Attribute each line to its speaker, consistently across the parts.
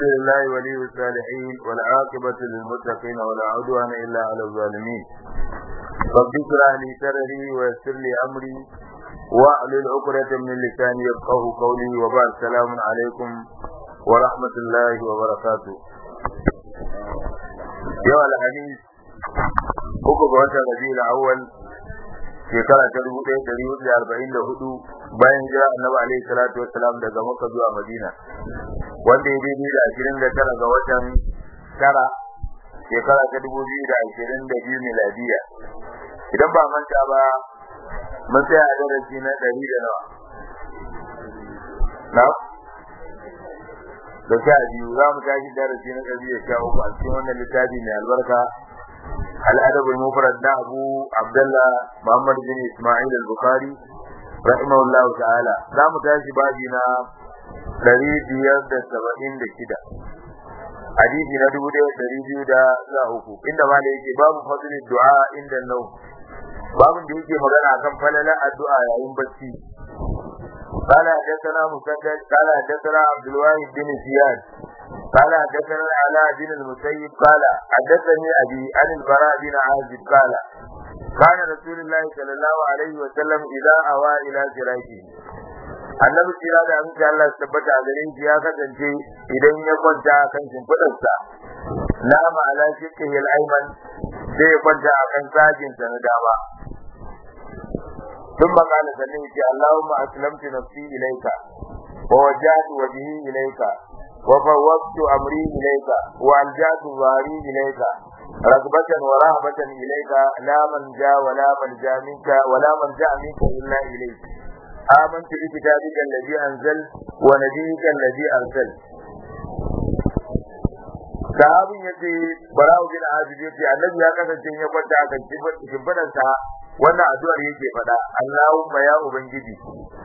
Speaker 1: الحمد لله ولي الصالحين والعاقبة للمتقين ولا عدوان إلا على الظالمين رب اشرح لي صدري ويسر لي أمري واحلل عقدة من لساني يفقه قولي وبعد السلام عليكم ورحمة الله وبركاته يوم الحديث uku ga watan rabiul awwal shekara ta dubu ɗaya ɗari hudu da arba'in da hudu bayan jira annabi alaihi salatu wassalam daga makka zuwa madina wanda ya daidai da ashirin da tara ga watan tara shekara ta dubu biyu da ashirin da biyu miladiya idan ba manta ba mun tsaya a darasi na ɗari da nawa na da sha biyu za mu tashi darasi na ɗari da sha uku a cikin wannan littafi mai albarka الأدب المفرد ده أبو عبد الله محمد بن إسماعيل البخاري رحمه الله تعالى لا متاشي باجينا دريد يرد سبعين دكدا حديثي ندبو ده دريد يدا لا أكو إنما ليك باب فضل الدعاء عند النوم باب da yake magana akan falala addu'a yayin bacci قال حدثنا مسدد قال حدثنا عبد الواحد بن زياد قال حدثنا العلاء بن المسيب قال حدثني ابي عن البراء بن عازب قال كان رسول الله صلى الله عليه وسلم اذا اوى الى فراشه annabi kira da amince Allah su tabbata a garin shi ya kasance idan ya kwanta a kan shimfiɗarsa na ma'ala shiƙihi al'aiman sai ya kwanta a kan sajinsa na dama ثم قال سنيك اللهم أسلمت نفسي إليك ووجهت وجهي إليك وفوضت أمري إليك وألجأت ظهري إليك رغبة ورهبة إليك لا من جاء ولا من جاء منك ولا من جاء منك إلا إليك آمنت بكتابك الذي أنزلت ونبيك الذي أرسلت sahabin ya ce barawo bin azib ya ce annabi ya kasance ya kwanta a kan shimfiɗarsa wannan addu'ar yake faɗa Allahumma ya ubangiji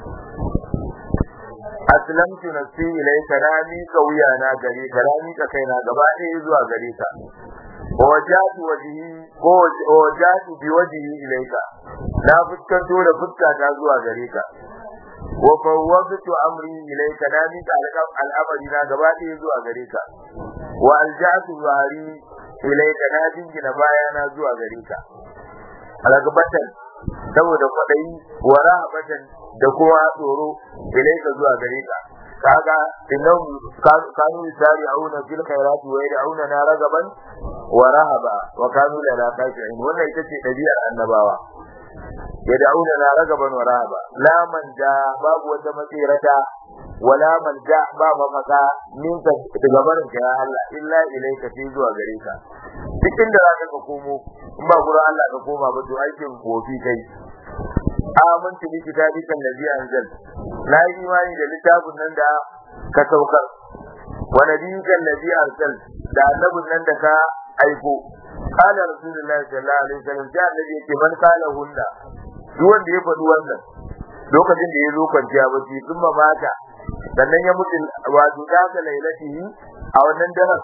Speaker 1: aslamtu nafsi ilayka na mika wuya na gare ka na mika kaina gaba ɗaya zuwa gare ka wajatu wajhi ko wajatu bi wajhi ilayka na fuskanto da fuska ta zuwa gare ka wa fawwadtu amri ilayka na mika al'amari na gaba ɗaya zuwa gare ka wa alja'tu zahari ilayka na jingina bayana zuwa gare ka ragabatan saboda kwaɗayi wa rahabatan da kuma tsoro ilaika zuwa gare ka kaga innahum kanu yusari'una fil khairati wa yad'una na ragaban wa rahaba wa kanu la khashi'in wannan ita ce dabi'ar annabawa yad'una na ragaban wa rahaba la man da babu wata matsirata wala man da ba mafaka minka daga barin ka ya Allah illa ilaika sai zuwa gare ka cikin da zaka ka komo in ba gurin Allah ka koma ba to aikin kofi kai amantu bi kitabika allazi anzal la imani da littafin nan da ka saukar wa nabiyika allazi arsal da annabin nan da ka aiko qala rasulullahi sallallahu alaihi wasallam sai annabi yake man qala hunna duk wanda ya faɗi wannan lokacin da ya zo kwanciya bacci sun mata sannan ya mutu wato da ga lailatihi a wannan daren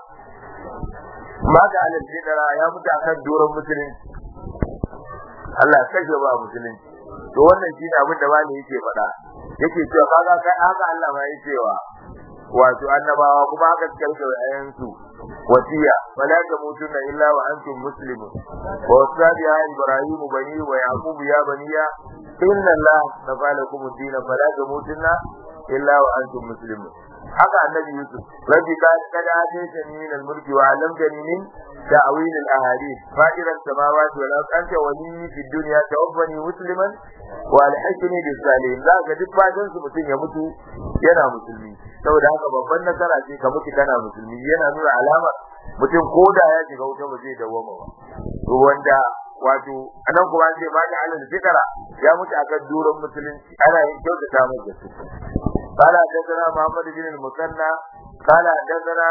Speaker 1: mata alal fitara ya mutu akan doron musulunci Allah ya kashe ba musulunci to wannan shine abin da bani yake faɗa yake cewa kaga kai haka Allah ma yake cewa wato annabawa kuma haka suka rike ayan su wasiya fala tamutunna illa wa antum muslimun wa wasabi ya ibrahim bani wa yaqub ya baniya inna Allah tafa lakum ad-din fala tamutunna illa wa antum muslimun haka annabi yusuf rabbi ka kada ataytani min al-mulki wa 'allamtani min ta'wil al-ahadith fa'ir as-samawati wal ardi anta wali fi dunya tawaffani musliman wa alhiqni bis salihin za ga duk fatan su mutum ya mutu yana musulmi saboda haka babban nasara ce ka mutu kana musulmi yana nuna alama mutum ko da ya shiga wuta ba zai dawoma ba to wanda wato anan kuma an ce ma ni alal fitara ya mutu akan duran musulunci ana yin kyautata masa su قال حدثنا محمد بن المثنى قال حدثنا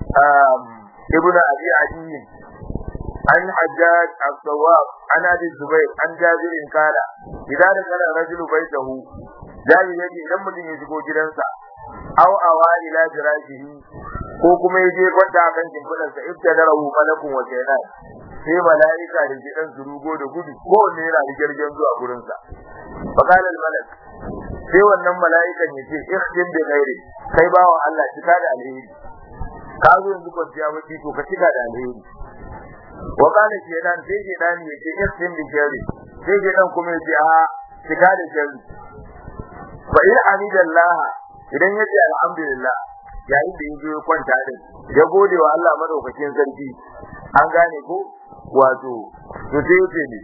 Speaker 1: ابن ابي عدي عن حجاج الصواب عن ابي الزبير عن جابر قال اذا دخل الرجل بيته جابر يجي idan mutum ya shigo gidansa aw awa ila jirashihi ko kuma ya je kwanta akan shimfiɗarsa ibtadarahu malakun wa shaytan sai mala'ika da gidan su rugo da gudu ko ne yana da girgin zuwa gurinsa faqala al malak sai wannan mala'ikan ya ce ikhdim bi ghairi kai bawa Allah cika da alheri ka zo yanzu kwanciya bacci to ka cika da alheri wa kana shedan sai shedan ya ce istin bi shari sai shedan kuma ya ce a cika da shari fa in hamidallah idan ya ce alhamdulillah yayin da yazo ya kwanta din ya gode wa Allah madaukakin sarki an gane ko wato to sai yace ne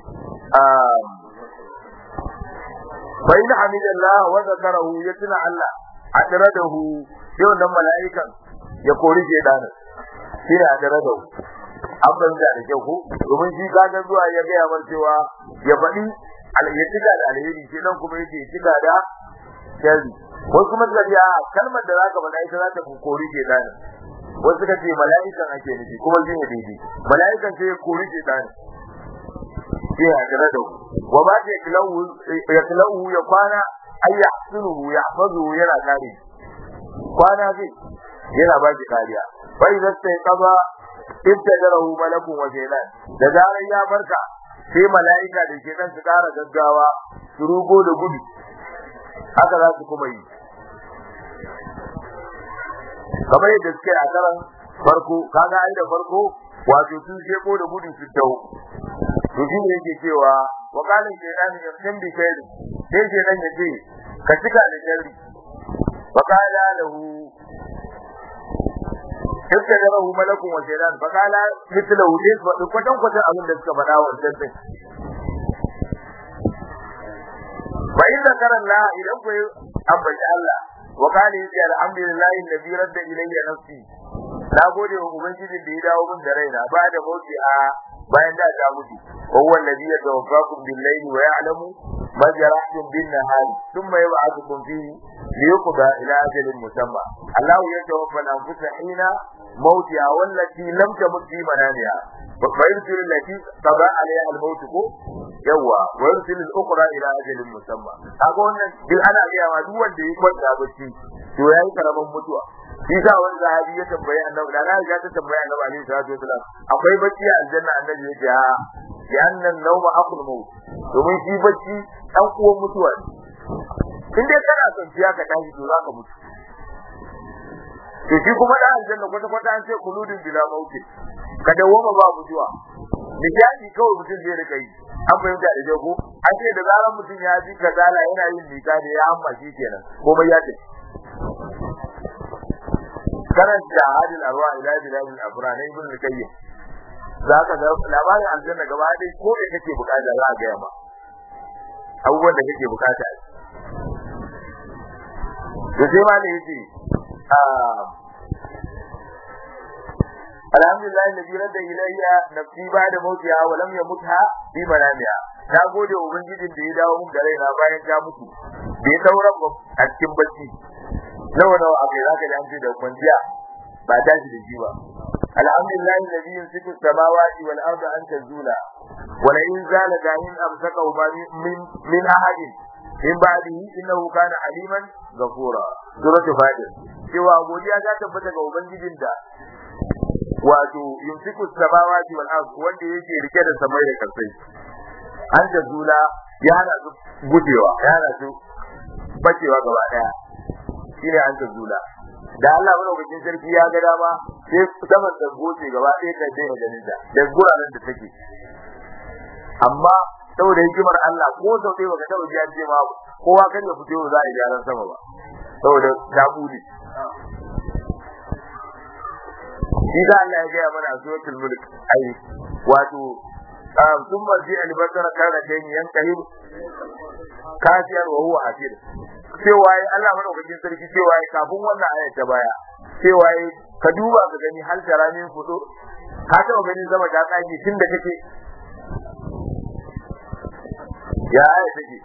Speaker 1: fa in hamidallah wa zakarahu ya tuna Allah adradahu sai wannan mala'ikan ya kori shedanin shi ne adradahu an fahimta da kyau ko domin shi kaga zuwa ya gaya mar cewa ya faɗi ya cika da alheri shi nan kuma yake cika da sharri wasu kuma suka ce a kalmar da zaka faɗa ita za ta kori shedanin wasu suka ce mala'ikan ake nufi kuma shi ne daidai mala'ikan sai ya kori shedanin shi ne adradahu wa ma ta yaklahu ya kwana ay yahsunuhu yahfazuhu yana kare kwana zai yana ba shi kariya fa idza stayqaba ibtadarahu malakun wa shaytan da zarar ya barka sai mala'ika da shaytan su kara gaggawa su rugo da gudu haka za su kuma yi kamar yadda suke a karan farko kaga ai da farko wato sun sheko da gudu su dawo to shi ne yake cewa wa kana shaytan yamtin bi shayri sai shaytan ya ce ka cika da sharri wa qala lahu ibtadarahu malakun wa shaytan fa qala mithlahu lis wa kwatan kwatan abin da suka faɗa wa wannan fa in zakara Allah idan ku ambaci Allah wa qala yace alhamdulillahi alladhi radda ilayya nafsi na gode wa ubangijin da ya dawo min da raina ba da mauti a bayan da ta mutu wa huwa alladhi yatawaffakum bil layli wa ya'lamu ma jarahtum bin nahari thumma yab'athukum fihi liyuqda ila ajalin musamma Allah yatawaffa al-anfusa hina موتها والتي لم تمت في منامها فيرسل التي قضى عليها الموت كو يوا ويرسل الاخرى الى اجل مسمى kaga wannan duk ana ga ma duk wanda ya kwanta bacci to yayi karaman mutuwa shi sa wani sahabi ya tambaye annabi da na ga ta tambaye annabi alaihi salatu wasalam akwai bacci a aljanna annabi ya ce a bi annan nawma aqul maut domin shi bacci dan uwan mutuwa ne in dai kana son ciya ka tashi to zaka mutu to shi kuma da aljanna kwata kwata an ce kuludin bila mauti ka dawoma ba mutuwa nishadi kawai mutum zai rika yi an fahimta da jago an ce da zaran mutum ya ji kazala yana yin nika da ya amma shi kenan komai ya tafi karanta hadil arwa ila biladil afra na ibn al-qayyim za ka ga labarin aljanna gaba dai ko da kake bukata za a ga ma abubuwan da kake bukata to sai ma ne yace alhamdulillah alladhi radda ilayya nafsi ba'da mautiha wa lam yamutha fi manamiha ta gode wa ubangijin da ya dawo mun da raina bayan ta mutu bai sauran ba a cikin bacci nawa nawa akai zaka ji an ce da kwanciya ba ta shi da shi ba alhamdulillah alladhi yumsiku samawati wal arda an tazula wa la in zala dahin amsakahu min min ahadin min ba'dihi innahu kana aliman ghafura suratul fatir cewa godiya ta tabbata ga ubangijin da wato yumsiku samawati wal ard wanda yake rike da samai da kansai an da zula ya hana su gujewa ya hana su bacewa gaba daya shine an da zula da Allah madaukakin sarki ya ga dama sai saman da goce gaba ɗaya ka daina ganin ta da guraren da take amma saboda hikimar Allah ko sau ɗaya baka taɓa ji an ce ma kowa kan ya fito za a yi gyaran sama ba saboda ta bude shi da Allah ya gaya mana a suratul mulk ai wato sun marji albasara kana kai ni yan kahir kafiyar wa huwa hasir cewa ai Allah madaukakin sarki cewa ai kafin wannan ayat ta baya cewa ai ka duba ka gani hal taramin fudo ka taɓa gani zama ta tsage tun da kake ya ayat take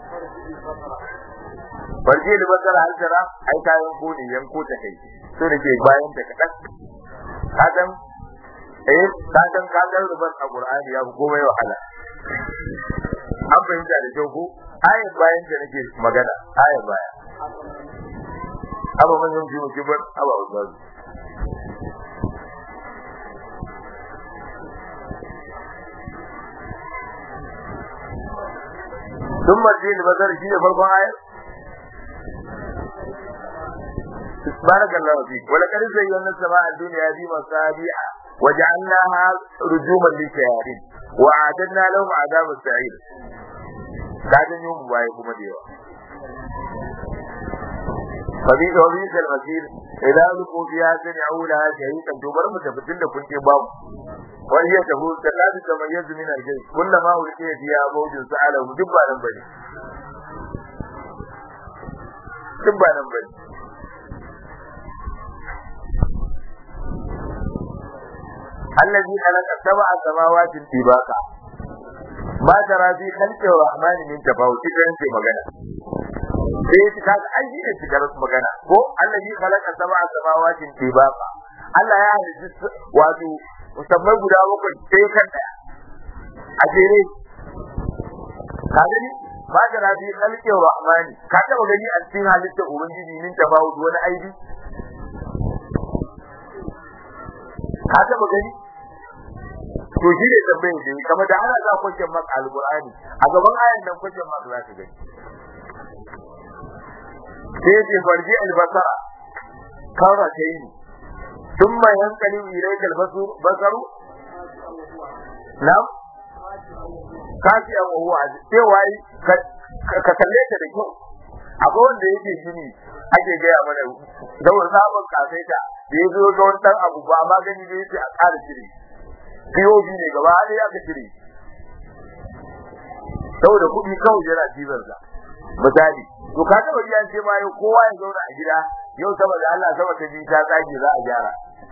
Speaker 1: farje da basara hal tara ai kayan kone yanko ta kai so da ke bayan ta kadan kadan eh kadan kadan rubar a Qur'ani ya komai wahala an fahimta da kyau ko ayat bayan da nake magana ayat baya aba man yin jimu kibar aba ustaz ثم الدين بدر شيء فرقان ayat barakallahu fi wa laqad zayyana as-samaa'a ad-dunya bi masabi'a wa ja'alnaha rujuman lishayatin wa a'tadna lahum 'adab as-sa'ir kadan yau bai kuma da yawa fabi da wani da masir idan luku biya sami'u laha shahiqan to bar mu tafitin da kun ce babu wani ya tafi da lafi da mai yanzu min aljai kullama ulqiya fiha mawjun sa'ala duk ba nan bane duk ba nan bane الذي خلق سبع سماوات طباقا ما ترى في خلق الرحمن من تفاوت كان في magana sai ya cika da aiki ne cikar magana ko allazi khalaqa sab'a samawatin tibaqa Allah ya halitta wato musamman guda bakwai sai kan daya a jere ka gani ba da rabi khalqi rahmani ka taba gani a cikin halitta ubangiji min tafawut wani aibi ka taba gani to shi ne tambayar da kama da ana za kwanciyar maka alqur'ani a gaban ayan nan kwanciyar maka za ka gani sai ce farji albasara kawra ta yi ثم ينقلب إليك البصر بصر نعم kafi an wa huwa cewa ka kalle ta da kyau akwai wanda yake gini ake gaya mana zaur sabon kasaita da ya zo ga wani dan abu ba ma gani da yake a ƙara shiri POV ne gaba ɗaya aka shiri saboda kuɗi kawai yana cizon sa misali to ka taɓa ji an ce ma yau kowa ya zauna a gida yau saboda Allah sama ta ji ta tsage za a gyara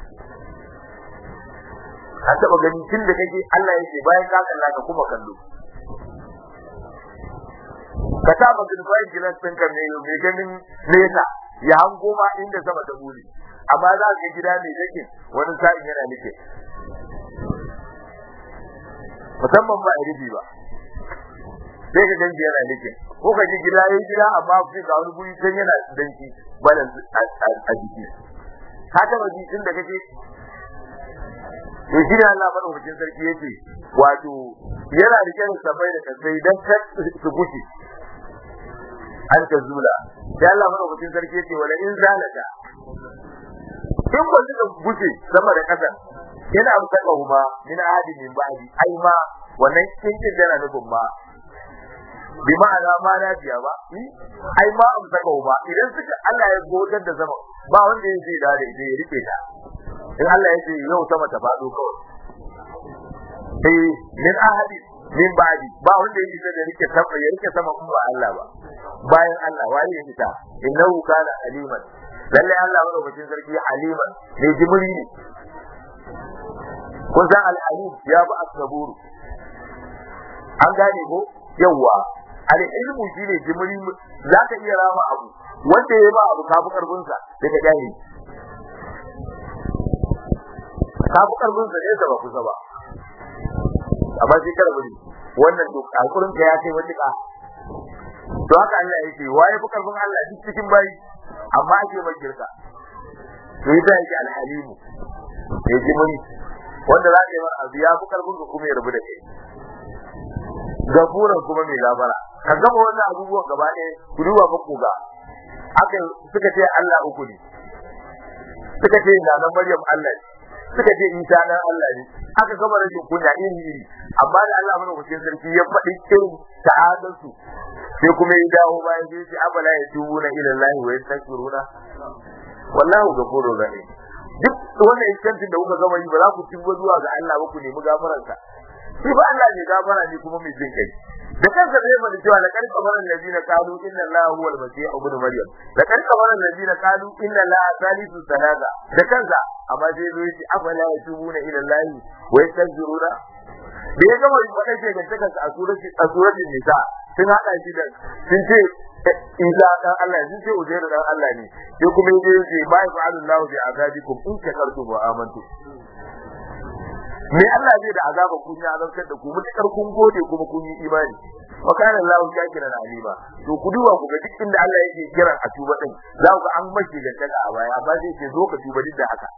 Speaker 1: ka taba gani tun da kake Allah yake bayan ka kalla ka kuma kallo ka ta magana bayan gilas ɗin kan ne mai ganin nesa ya hango ma inda sama ta bule amma za ka gida ne take wani sa'in yana nike musamman ba a rubi ba sai ka ganji yana nike ko ka ji gida yayi gida amma sai ga wani guri can yana danki balan a jiki ka taba ji inda kake to shi ne Allah madaukakin sarki yace wato yana rike da sabai da kasai dan kar su gushi an ta zula sai Allah madaukakin sarki yace wala in zalaka in ba suka gushi sama da kasa yana amsaka huma min ahadin min ba'di ai ma wannan kinkin yana nufin ma bi ma'ana ma lafiya ba ai ma amsaka huma idan suka Allah ya godar da zaman ba wanda ya zai da ita ya rike ta in Allah ya ce yau sama ta faɗo kawai sai min ahadi min ba'di ba wanda ya isa da rike sama ya rike sama kuma Allah ba bayan Allah wani ya fita innahu kana aliman lalle Allah madaukakin sarki aliman ne jimri ne kun san al-alim ya ba asaburu an gane ko yawa al-ilmu shine jimri zaka iya rama abu wanda ya ba abu kafi karfin sa daga jahili ka fi karfin sa nesa ba kusa ba amma sai kada bari wannan to alƙurin ka ya kai wata ka to haka Allah yake waye fi karfin Allah duk cikin bayi amma ake mai girka to ita yake alhalimu sai ji muni wanda za ka yi mana abu ya fi karfin ka kuma ya rabu da kai gafuran kuma mai gabara ka gama wannan abubuwan gaba ɗaya ku duba fa kuga aka suka ce Allah uku ne suka ce na nan Maryam Allah ne suka ce Isa dan Allah ne aka gama rashin kunya iri iri amma da Allah mana kucin sarki ya faɗi irin ta'adansu sai kuma ya dawo bayan sai ce abala ya tubu na ila Allah wa yastaghfiruna wallahu ghafurur rahim duk wannan iskancin da kuka gama yi ba za ku tuba zuwa ga Allah ba ku nemi gafaransa shi ba Allah ne gafara ne kuma mai jin kai da kansa zai faɗi cewa la kan kamar allazina qalu inna allaha huwa al-masih ibn maryam la kan kamar allazina qalu inna allaha thalithu thalatha da kansa amma sai zo yace afala yatubuna ila allahi wa yastaghfiruna da ya gama faɗa ce ganta kansa a surati a suratin nisa sun hada shi da sun ce Isa dan Allah sun ce Uzairu dan Allah ne sai kuma yaje yace ba ya'lamu Allahu bi azabikum in shakartum wa amantum me Allah zai da azaba kun ya azabtar da ku mutakar kun gode kuma kun yi imani wa kana Allahu shakiran alima to ku duba ku ga duk inda Allah yake kiran a tuba din za ku an mace da taka a baya amma zai ce zo ka tuba duk da haka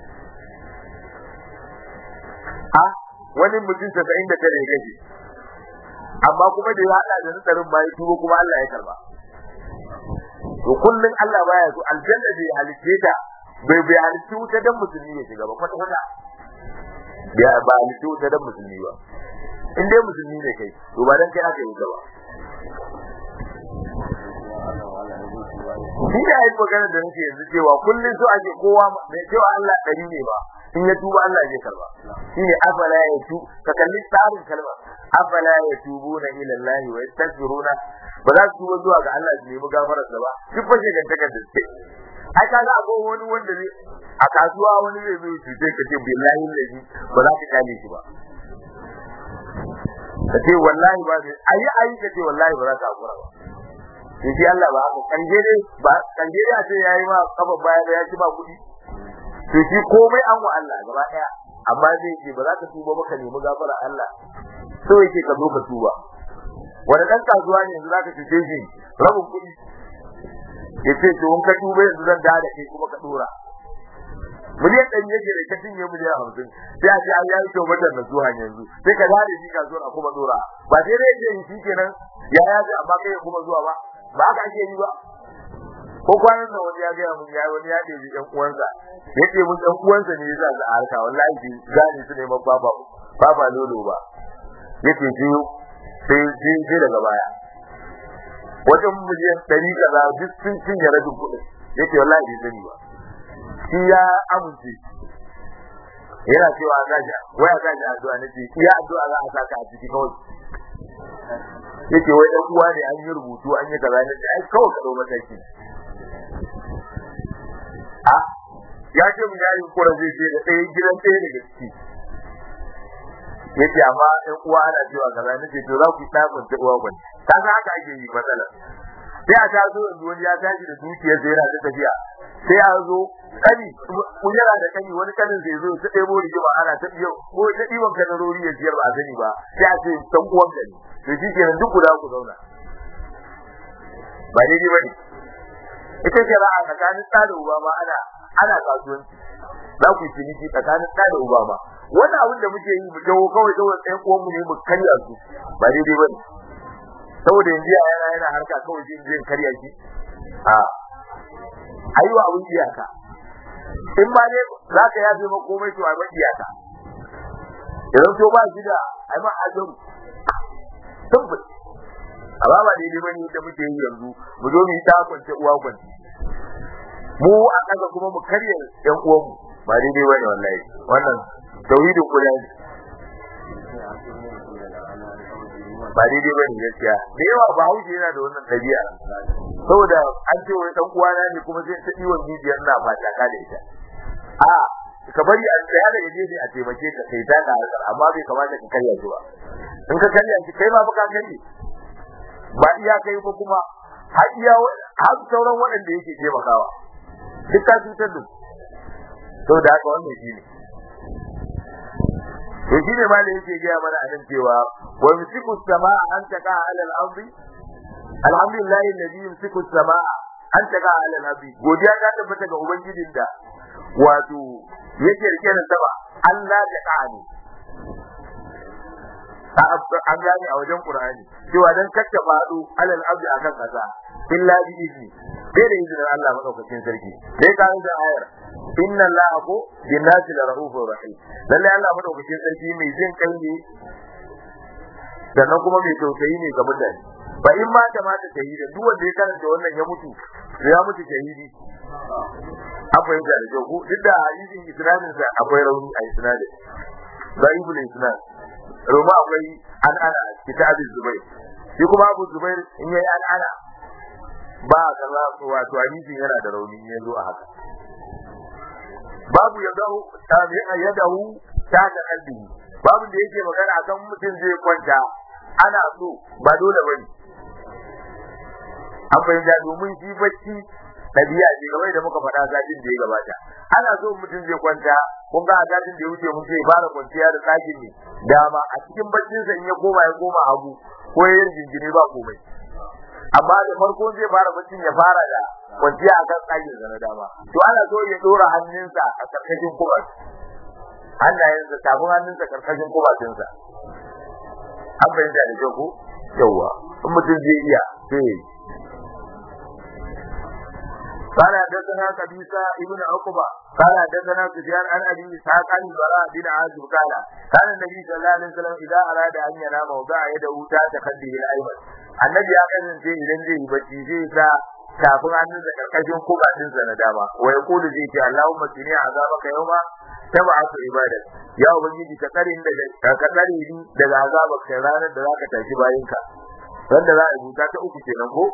Speaker 1: a wani mutum 79 ya gaji amma kuma da ya hada da nasarin bayi tuba kuma Allah ya karba to kullun Allah baya so aljanna bai halice ta bai bai halice wuta dan musulmi ya shiga ba kwata kwata ya ba halice wuta dan musulmi ba in dai musulmi ne kai to ba dan kai aka yi wuta ba shi da ai magana da nake yanzu cewa kullun so ake kowa mai cewa Allah dari ne ba in ya tuba Allah zai karba shine afala ya tu ka kalli tsarin kalmar afala ya tubuna ila Allah wa yastaghfiruna ba za su tuba zuwa ga Allah su nemi gafarar sa ba duk fa shegan takar da suke ai ka ga akwai wani wanda zai a kasuwa wani zai zo cuce ka ce billahi lazi ba za ka kale shi ba ka ce wallahi ba zai ayi ayi ka ce wallahi ba za ka hakura ba shi Allah ba haka kanje dai ba kanje dai a ce yayi ma kafa baya da ya ci ba kuɗi to shi komai an wa Allah gaba daya amma zai ce ba za ka tuba ba ka nemi gafara Allah so yake ka zo ka tuba wani dan kasuwa ne yanzu zaka cuce shi rabin kuɗi yace to in ka tuba yanzu zan da kai kuma ka dora miliyan ɗari yake da ka cinye miliyan hamsin sai a ce an yi kyau wajen na zuwa yanzu sai ka dare shi kasuwar a kuma dora ba sai dai yake shi kenan ya ya amma kai kuma zuwa ba ba haka ake yi ba ko kwanan nan wani ya gaya mun ya wani ya ɗebi ɗan uwansa ya ce mun ɗan uwansa ne za su harka wallahi bi gane su neman baba baba lolo ba ya ce ji sai ji sai daga baya wajen miliyan ɗari kaza duk sun cinye rabin kuɗin ya ce wallahi bai sani ba shi ya amince yana cewa a gaja waya gaja addu'a na ce iya addu'a za a saka a ciki kawai yake wai ɗan uwa ne an yi rubutu an yi kaza ne ai kawai ka ɗau mataki a ya ce mu yayin kura zai ce da ɗaya gidan ɗaya daga ciki yace amma ɗan uwa ana cewa kaza nace to za ku tsafin ta uwa gwani ka ga haka ake yi matsalar sai a taso yanzu wani ya tashi da dukiyar sai yana ta tafiya sai a zo kani kun yana da kani wani kanin zai zo ta ɗebo rigima ana ta biyo ko ta ɗiban kadarori ya siyar ba a sani ba sai a ce ɗan uwan gani to shi kenan duk guda ku zauna ba daidai ba ne ita ce ra'a tsakanin ɗa da uba ma ana ana kasuwanci za ku yi ciniki tsakanin ɗa da uba ma wannan abin da muke yi mu jawo kawai kawai ɗayan uwanmu ne mu karya su ba daidai ba ne saboda yanzu yana yana harka kawai shi zai karya shi a ayi wa abin iyaka in ba ne za ka yafe ma komai to a iyaka idan to ba shi da ai ma ajaru tabbata amma ba daidai bane da muke yi yanzu mu zo mu yi ta kwance uwa kwance mu a kaga kuma mu karya yan uwan mu ba daidai bane wallahi wannan tauhidin kula ne ba daidai bane gaskiya da yawa ba haushi yana da wannan dabi'a saboda an ce wai dan uwana ne kuma sai ta diwon jijiyar na fata ka da ita a ka bari a tsaya daga gefe a taimake ka kai ta ka amma bai kamata ka karya shi ba in ka karya shi kai ma fa ka karya ba iya kai ba kuma har iya har sauran waɗanda yake taimakawa duk ka cutar da to da haka wannan shi ne to shi ne ma da yake gaya mana a nan cewa wa yusiku samaa an taqa ala al-ardi alhamdulillahi alladhi yumsiku samaa an taqa ala al-ardi godiya ta tabbata ga ubangijin da wato yake rike da sama Allah ta ka'ani an gane a wajen Qur'ani cewa dan kacce faɗo alal abdi akan kasa illa bi izni sai da izinin Allah madaukakin sarki sai ka da ayar inna allaha ko binnasi la rahufur rahim lalle Allah madaukakin sarki mai jin kai ne sannan kuma mai tausayi ne ga mutane ba in ma ta mata shahida duk wanda ya karanta wannan ya mutu ya mutu shahidi an fahimta da kyau duk da hadisin isnadin sa akwai rauni a isnadin zaibul isnad roma akwai an ana kitabin zubair shi kuma abu zubair in yayi an ana ba kaza wato hadisin yana da rauni ya zo a haka babu ya dahu tabi'a ya dahu ta da kalbi babu da yake magana akan mutum zai kwanta ana so ba dole bane an fahimta domin shi bacci ɗabi'a ce kamar da muka faɗa satin da ya gabata ana so mutum zai kwanta kun ga a satin da ya wuce mun ce fara kwanciya da tsakin ne dama a cikin baccinsa in ya koma ya koma hagu ko ya yin jinjiri ba komai amma da farko zai fara baccin ya fara da kwanciya a kan tsakin sa na dama to ana so ya ɗora hannunsa a karkashin kubar hannayensa tafin hannunsa karkashin kubatinsa an fahimta da kyau ko yawwa in mutum zai iya sai ya yi قال حدثنا قبيصة ابن عقبة قال حدثنا سفيان عن ابي اسحاق عن البراء بن عازب قال كان النبي صلى الله عليه وسلم اذا اراد ان ينام وضع يده تحت خده الايمن النبي ya kasance idan zai yi bacci zai sa tafin hannun da karkashin kubatin sa na dama wa yaqulu zai ce Allahumma tuni azabaka yawma tab'atu ibadak ya ubangiji ka tsare ni daga ka tsare ni daga azabaka ranar da zaka tashi bayinka wanda za a rubuta ta uku kenan ko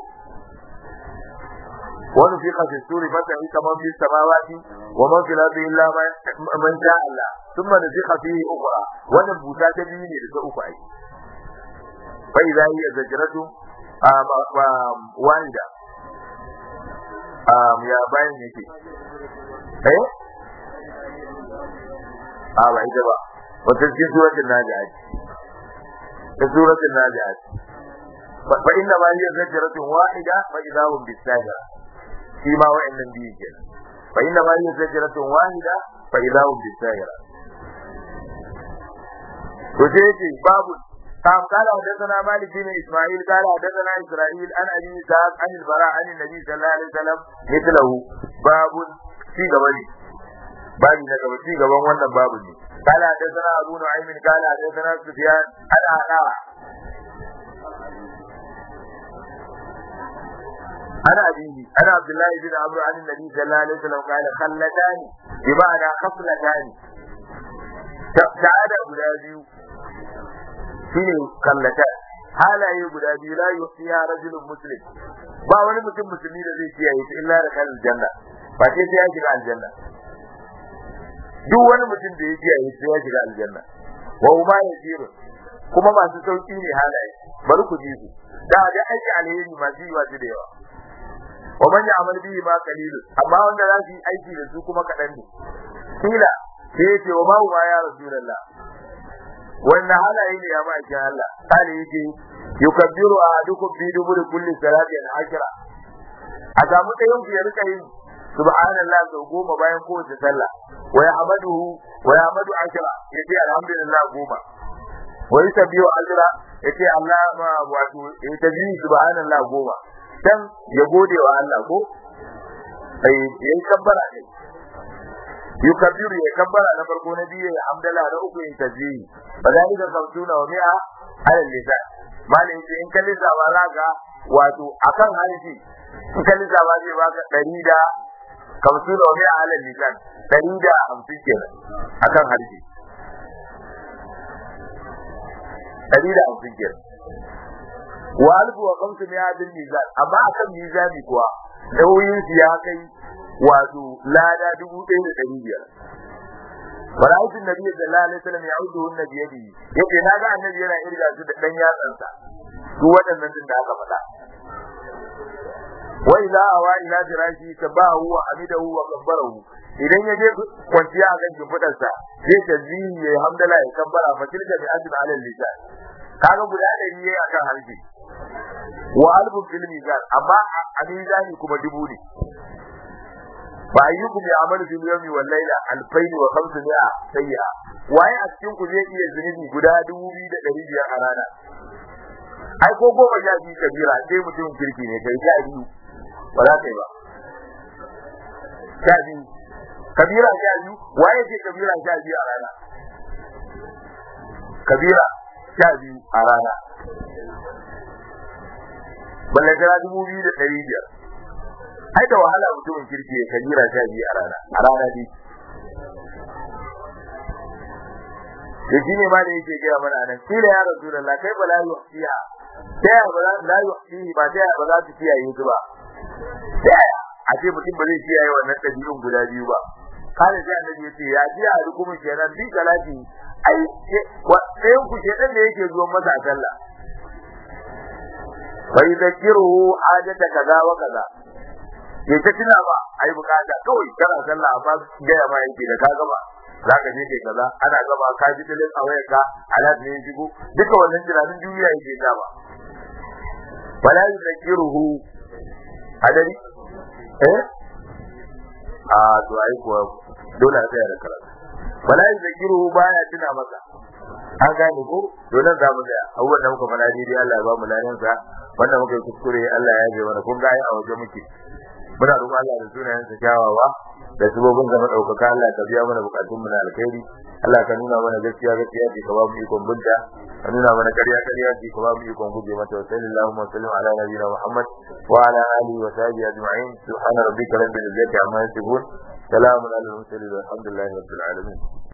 Speaker 1: ونفخ في السور فتحك من في السماوات ومن في الارض الا من شاء الله ثم نفخ فيه اخرى ونبوتا تبيني لتا uku ai فاذا هي زجرة واحدة يا باين yake eh a ba ita ba wata cikin suratul nazi'at ta suratul nazi'at fa inna ma hiya zajratun wahida fa idahum bisajara shi ma wa'annan biyu kenan fa inna ma hiya zajratun wahida fa idahum bisayra to sai yace babu قام قال حدثنا مالك بن اسماعيل قال حدثنا اسرائيل عن ابي اسحاق عن البراء عن النبي صلى الله عليه وسلم مثله باب في غبني babu na gaba ci gaban wannan babu ne قال حدثنا ابو نعيم قال حدثنا سفيان عن عطاء أنا أبيه أنا عبد الله بن عمرو عن النبي صلى الله عليه وسلم قال خلتان بمعنى خصلتان سعادة guda biyu shine kallata halaye guda biyu la yusiya rajulun muslim ba wani mutum musulmi da zai kiyaye su illa da kan aljanna ba sai sai ya shiga aljanna duk wani mutum da ya kiyaye sai ya shiga aljanna wa huma yasiru kuma masu sauki ne halaye bari ku ji su da ga aiki alheri masu yi wasu da yawa wa man ya'mal bihi ma qalilun amma wanda za su yi aiki da su kuma kadan ne kila sai yace wa ma huwa ya rasulullah wannan halaye ne ya ma'aikin Allah kale yake yukabbiru ahadukum fi duburi kulli salatin ashra a samu ɗayan ku ya rika yin subhanallah sau goma bayan kowace sallah wa yahmaduhu wa yahmadu ashra yace alhamdulillah goma wa yusabbihu ashra yace Allah ma wato yace subhanallah goma dan ya gode wa Allah ko sai yayi kabbara ne yukabbiru ya kabbara na farko na biyu ya hamdala na uku ya tasbihi badalika kamtuna wa mi'a ala lisan malin sai in kalli sa ba ga wato akan harshe in kalli sa ba zai baka ɗari da kamtuna wa mi'a ala lisan ɗari da hamsin kenan akan harshe ɗari da hamsin kenan wa alfu wa kamsu mi'a bil mizan amma akan mizani kuwa nauyin su ya kai wato lada dubu ɗaya da ɗari biyar. Bara'atun Nabi sallallahu alaihi wasallam ya audu hunna biyadi yace na ga annabi yana irga su da dan yatsansa duk waɗannan din da aka faɗa. Wa idza awa ila firashi tabahu wa hamidahu wa kabbarahu idan ya je kwanciya a kan shimfiɗarsa zai tazbihi ya hamdala ya kabbara fa tilka bi ajr ala lisan kaga guda ɗari yayi akan harshe wa alfu fil mizan amma a mizani kuma dubu ne fa ayyukum ya'malu fil yawmi wal layla alfayn wa khamsami'a sayyi'a waye a cikin ku zai iya zunubi guda dubu biyu da ɗari biyar a rana ai ko goma sha biyu kabira sai mutum kirki ne kai sha biyu ba za ka yi ba sha biyu kabira sha biyu waye ce kabira sha biyu a rana kabira sha biyu a rana balle kana dubu biyu da ɗari biyar ai da wahala mutumin kirki ya kabira sha biyu a rana a rana ne da shi ne ma da yake gaya mana nan kila ya rasu da kai ba la yuhsiha ta yaya ba la yuhsihi ba ta yaya ba za su kiyaye su ba ta yaya a ce mutum ba zai kiyaye wannan ɗabi'un guda biyu ba kana sai annabi ya ce ya ji a hukumin kenan bi salati ai ɗayan ku shedan da yake zuwa masa a sallah fa yadhkiruhu hajata kaza wa kaza ya ta tuna ba ai bukata kawai kana sallah amma gaya ma yake da ka gaba za ka je kai kaza ana gaba ka ji dalilin a wayar ka alat ne shigo duka wannan tunanin duniya yake ta ba wala yadhkiruhu adari eh a to ai kuwa dole a tsaya da karatu wala yadhkiruhu baya tuna maka an gane ko dole za mu tsaya abubuwan da muka faɗa daidai Allah ya ba mu ladan sa wanda muka yi kuskure Allah ya yabe mana kun ga ai a waje muke muna roƙon Allah da sunayen sa kyawawa da sabobin ga madaukaka Allah ka biya mana bukatun mu na alkhairi Allah ka nuna mana gaskiya gaskiya ce ka ba mu ikon bunta ka nuna mana ƙarya ƙarya ce ka ba mu ikon guje mata wa sallallahu wa sallam ala nabiyina Muhammad wa ala alihi wa sahbihi ajma'in subhana rabbika rabbil izzati amma yasifun salamun alal mursalin walhamdulillahi rabbil alamin